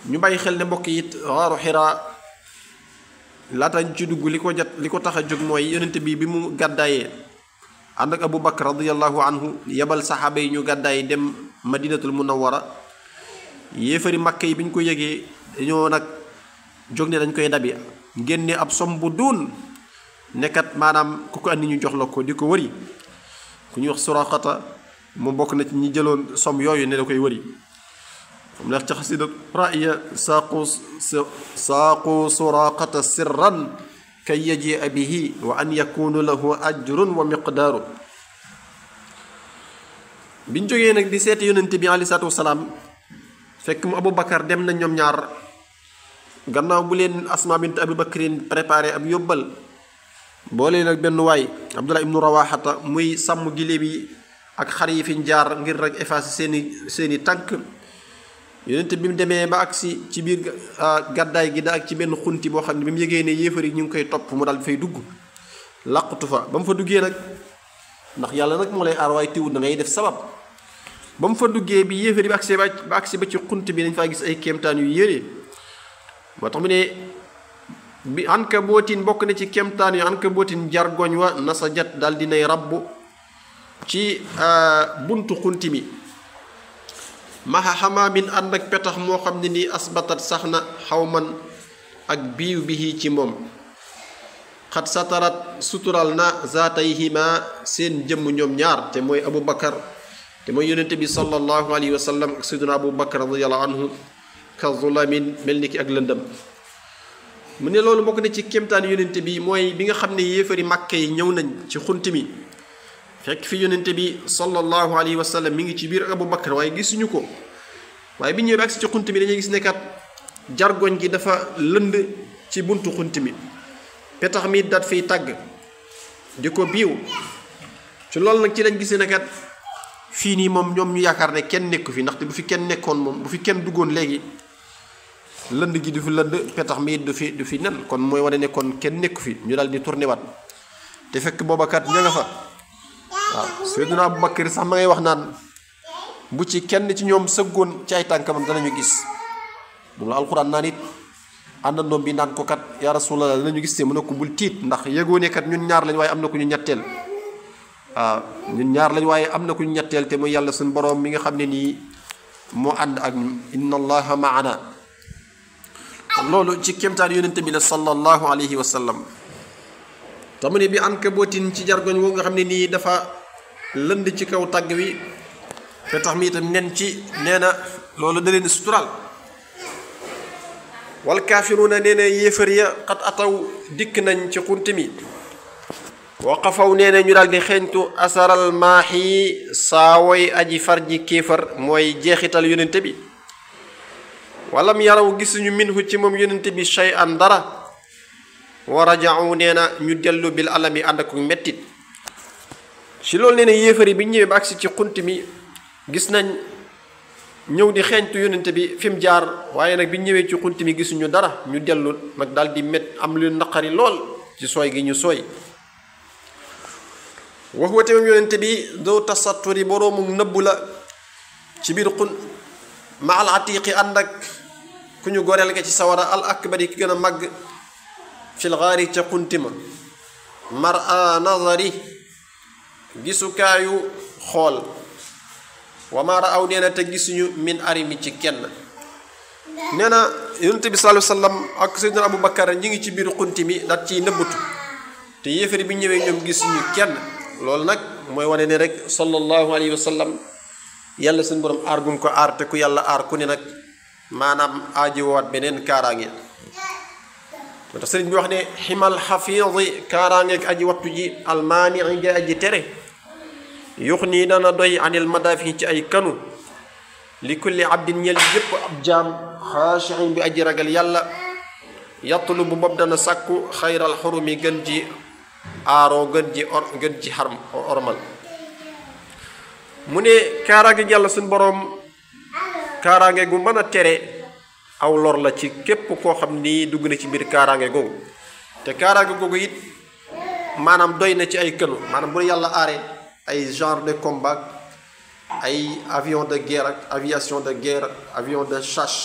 ñu bàyyi xel ne mbokk yi it waaru xiraa laata ñu ci dugg li ko jot li ko tax a jóg mooy yonente bi bi mu gàddaayee ànd ak Abu Bakar radiyallahu anhu yebal saxaaba yi ñu gàddaay dem madinatul munawwara yéefari makka yi bi ñu ko yëgee dañoo nag jóg ne dañ koy dabi génne ab som bu duun nekkat maanaam ku ko andi ñu jox la ko di ko wëri ku ñuy wax suraqata mu bokk na ci ñi jëloon som yooyu ne da koy wëri xam neex ca xasida raya saaqu saaqu suraqata sirran kay yajia bihi wa an yakunu lahu ajrun wa miqdaaru biñ jógee nag di seeti yonente bi alei salatu wasalaam fekk mu abou bakar dem na ñoom ñaar gannaaw bu leen asma bint abi bakrin préparé ab yóbbal boole nag benn waay abdullah ibnu rawaxata muy sàmm giléem yi ak xar yi fiñ jaar ngir rek effacer seeni seeni tànk yonente bi mu demee ba agsi ci biir gàddaay gi da ak ci benn xunti boo xam ne bi mu yëgee ne yéefar yi ñu ngi koy topp mu daal fay dugg làqutu fa ba mu fa duggee nag ndax yàlla nag moo lay aar waaye tiwut da ngay def sabab ba mu fa duggee bi yéefar yi ba agsi ba agsi ba ci xunt bi dañ faa gis ay kéemtaan yu yére moo tax mu ne bi anka bootin bokk na ci kéemtaan yu anka bootin jargoñ wa nasa jat daal dinay rabbu ci buntu xunti mi maxa xamaamin ànd ak petax moo xam ne nii asbatat sax na xawman ak biiw bihi ci moom xat satarat sutural na zaatayhima seen jëmm ñoom ñaar te mooy abu bakar te mooy yonente bi sallallahu alayhi wa sallam ak sayduna abu bakar radiallahu anhu ka zulamin mel ni ki ak lëndëm mu ne loolu bokk na ci kéemtaan yonente bi mooy bi nga xam ne yéefari màkke yi ñëw nañ ci xunt mi fekk fi yonente bi sallallahu alayhi wa sallam mi ngi ci biir abu bakar waaye gisuñu ko waaye bi ñëwee agsi ci xunt mi dañuy gis ne kat jargoñ gi dafa lënd ci buntu xunt mi petax mi dat fiy tàgg di ko biiw ci loolu nag ci lañ gis ne kat fii nii moom ñoom ñu yaakaar ne kenn nekku fi ndaxte bu fi kenn nekkoon moom bu fi kenn duggoon léegi lënd gi du fi lënd petax mi du fi du fi nen kon mooy wane ne kon kenn nekku fi ñu daal di tourné waat te fekk booba kat ña nga fa waaw Seydina Abu Bakar sax ma ngay wax naan bu ci kenn ci ñoom sëggoon ci ay tànkamam danañu gis moom la alxuraan naan it àndandoom bi naan ko kat yaa rasulallah danañu gis te mu ne ko bul tiit ndax yëgoo ne kat ñun ñaar lañ waaye am na ku ñu ñetteel waaw ñun ñaar lañ waaye am na ku ñu ñetteel te muy yàlla suñu boroom mi nga xam ne nii moo ànd ak ñun inna allaha maana loolu ci kéemtaan yonente bi la sallallahu alayhi wa sallam te mu ne bi an ka bootin ci jargoñ woo nga xam ne nii dafa lënd ci kaw tàgg wi te tax mi itam nen ci nee na loolu da leen sutural wal kaafiruuna nee na yéefar ya xat ataw dikk nañ ci xunt mi waqafaw nee na ñu daal di xeeñtu asaral maaxi saawoy aji far ji kéefar mooy jeexital yonente bi walam yaraw gisuñu minhu ci moom yonente bi shay an dara wa rajau nee na ñu dellu bil alami ànd ak mettit ci loolu nee na yéefar yi bi ñëwee ba agsi ci xunt mi gis nañ ñëw di xeeñtu yonente bi fi mu jaar waaye nag bi ñëwee ci xunt mi gisuñu dara ñu dellu nag daal di met am lu naqari lool ci sooy gi ñu sooy wax wate moom yonente bi doo tasatturi boroomu nëbbu la ci biir xun ma al atiqi ànd ak ku ñu goreel nga ci sawara al akbari ki gën a màgg fil gaari ca xuntima mar a nazari gisukaayu xool wa ma raaw nee na te gisuñu min arimi ci kenn nee na yonente bi sallallahu alayhi wasallam ak sayyidina Abu Bakar ñi ngi ci biir xunti mi daat ciy nëbbatu te yéefari bi ñëwee ñoom gisuñu kenn loolu nag mooy wane ne rek sallallahu alayhi wa sallam yàlla suñu borom aar gum ko aar te ku yàlla aar ku ne nag maanaam aaji wowaat beneen kaaraange moo tax sëriñ bi wax ne ximal xafiidi kaaraangeeg aji wattu ji almaani nga aji tere yux nii dana doy anil madaafi ci ay kanu li kulli abdin ñel yépp ab jaam xaashiin bi aji ragal yàlla yattulu bu bopp dana sàkku xayral xurumi gën ji aaroo gën ji or gën ji xarm ormal mu ne kaaraange yàlla suñ boroom kaaraange gu mën a tere aw lor la ci képp koo xam ni dugg na ci biir kaaraange googu te kaaraange googu it maanaam doy na ci ay kënu maanaam bu yàlla aaree ay genre de combat ay avion de guerre ak aviation de guerre avion de chasse